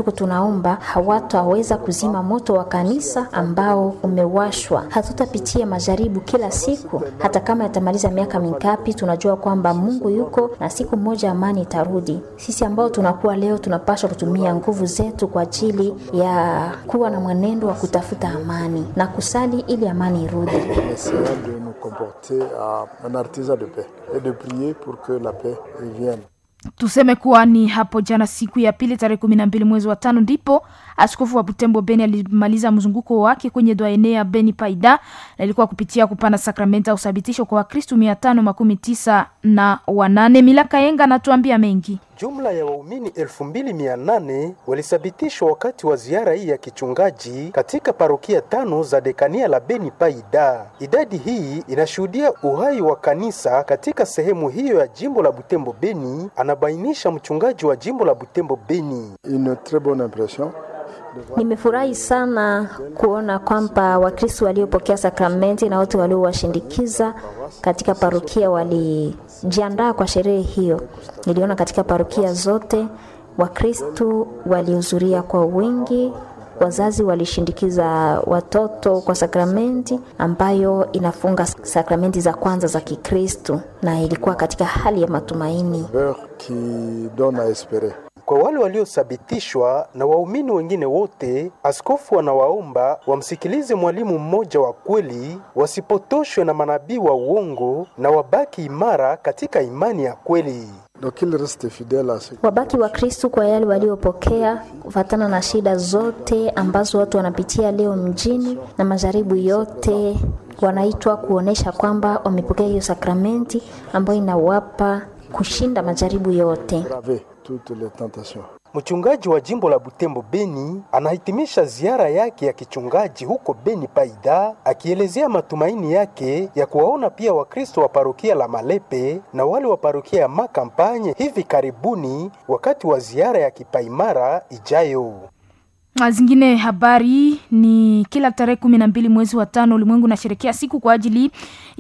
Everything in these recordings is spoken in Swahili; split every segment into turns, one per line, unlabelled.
tuko tunaomba hawataweza kuzima moto wa kanisa ambao umewashwa. Hatutapitia majaribu kila siku, hata kama yatamaliza miaka mingapi. Tunajua kwamba Mungu yuko na siku moja amani itarudi. Sisi ambao tunakuwa leo, tunapaswa kutumia nguvu zetu kwa ajili ya kuwa na mwenendo wa kutafuta amani na kusali ili amani irudi.
essayons de nous comporter à un artisan de paix et de prier pour que la paix revienne.
Tuseme kuwa ni hapo jana siku ya pili tarehe kumi na mbili mwezi wa tano ndipo askofu wa Butembo Beni alimaliza mzunguko wake kwenye doaene ya Beni Paida, na ilikuwa kupitia kupana sakramenti au uthabitisho kwa Wakristu mia tano makumi tisa na wanane. Milaka Yenga anatuambia mengi.
Jumla ya waumini elfu mbili mia nane walisabitishwa wakati wa ziara hii ya kichungaji katika parokia tano za dekania la Beni Paida. Idadi hii inashuhudia uhai wa kanisa katika sehemu hiyo ya jimbo la Butembo Beni, anabainisha mchungaji wa jimbo la Butembo Beni.
Une très bonne impression.
Nimefurahi sana kuona kwamba Wakristo waliopokea sakramenti na wote waliowashindikiza katika parokia walijiandaa kwa sherehe hiyo. Niliona katika parokia zote Wakristo walihudhuria kwa wingi, wazazi walishindikiza watoto kwa sakramenti ambayo inafunga sakramenti za kwanza za Kikristo, na ilikuwa katika hali ya matumaini.
Beurre qui donne à espérer.
Kwa wale waliothibitishwa na waumini wengine wote, askofu anawaomba wamsikilize mwalimu mmoja wa kweli, wasipotoshwe na manabii wa uongo na wabaki imara katika imani ya kweli.
Donc il reste fidèle à ce
Wabaki wa Kristu kwa yale waliopokea kufatana na shida zote ambazo watu wanapitia leo mjini na majaribu yote, wanaitwa kuonesha kwamba wamepokea hiyo sakramenti ambayo inawapa kushinda majaribu yote.
braver toutes les tentations.
Mchungaji wa jimbo la Butembo Beni anahitimisha ziara yake ya kichungaji huko Beni Paida, akielezea matumaini yake ya kuwaona pia Wakristo wa parokia la Malepe na wale wa parokia ya Makampanye hivi karibuni wakati wa ziara ya kipaimara ijayo.
Na zingine habari ni kila tarehe kumi na mbili mwezi wa tano ulimwengu unasherekea siku kwa ajili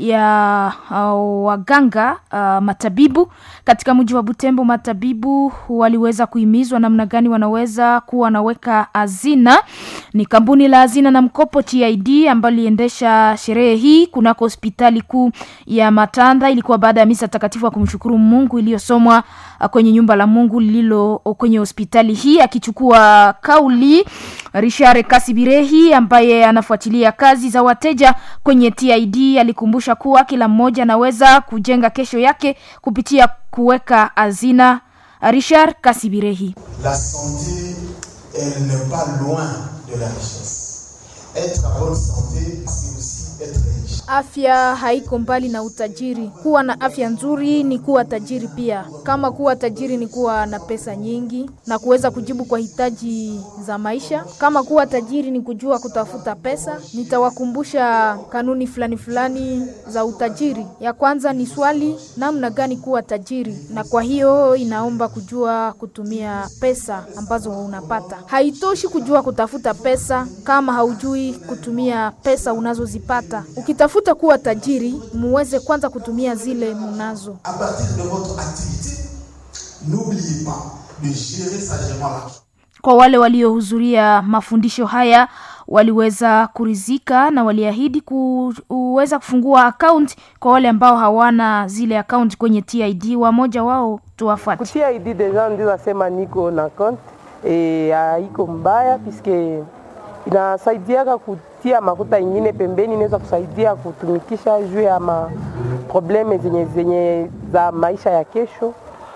ya uh, waganga uh, matabibu katika mji wa Butembo. Matabibu waliweza kuhimizwa namna gani wanaweza kuwa wanaweka hazina. Ni kampuni la hazina na mkopo TID ambayo liendesha sherehe hii kunako hospitali kuu ya Matanda. Ilikuwa baada ya misa takatifu ya kumshukuru Mungu iliyosomwa uh, kwenye nyumba la Mungu lililo kwenye hospitali hii, akichukua kauli Richard Kasibirehi ambaye anafuatilia kazi za wateja kwenye TID alikumbusha kuwa kila mmoja anaweza kujenga kesho yake kupitia kuweka hazina. Richard Kasibirehi.
La santé, elle n'est pas loin de la richesse. Être en bonne santé, c'est aussi être riche.
Afya haiko mbali na utajiri. Kuwa na afya nzuri ni kuwa tajiri pia. Kama kuwa tajiri ni kuwa na pesa nyingi na kuweza kujibu kwa hitaji za maisha. Kama kuwa tajiri ni kujua kutafuta pesa, nitawakumbusha kanuni fulani fulani za utajiri. Ya kwanza ni swali namna gani kuwa tajiri, na kwa hiyo inaomba kujua kutumia pesa ambazo unapata. Haitoshi kujua kutafuta pesa kama haujui kutumia pesa unazozipata. Ukitafuta kuwa tajiri, muweze kwanza kutumia zile munazo.
À partir de votre activité, n'oubliez pas de gérer sagement l'argent.
Kwa wale waliohudhuria mafundisho haya waliweza kurizika na waliahidi kuweza kufungua akaunti kwa wale ambao hawana zile akaunti kwenye TID. Wamoja wao tuwafuate.
kutia ID deja ndio nasema niko na compte e, haiko mbaya piske inasaidiaka kutia makuta ingine pembeni, inaweza kusaidia kutumikisha juu ya ma probleme zenye, zenye za maisha ya kesho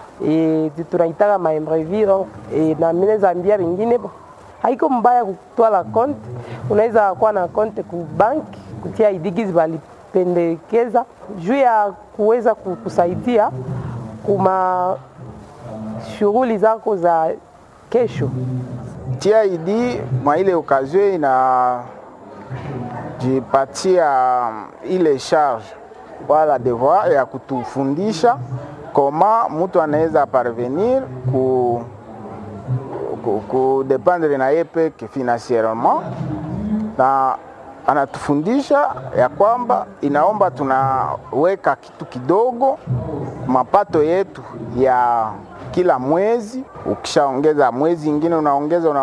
e, tunaitaka ma imprévu donc e, na mimi naweza ambia wengine bo, haiko mbaya kutwala compte. Unaweza kuwa na compte ku bank kutia ID gizi walipendekeza juu ya kuweza kusaidia kuma shughuli zako za kesho.
TID mwa ile occasion inajipatia ile charge wala devoir ya kutufundisha koma mtu anaweza parvenir ku, ku, ku dependre na ye peke financierement, na anatufundisha ya kwamba inaomba tunaweka kitu kidogo mapato yetu ya kila mwezi. Ukishaongeza mwezi ingine unaongeza una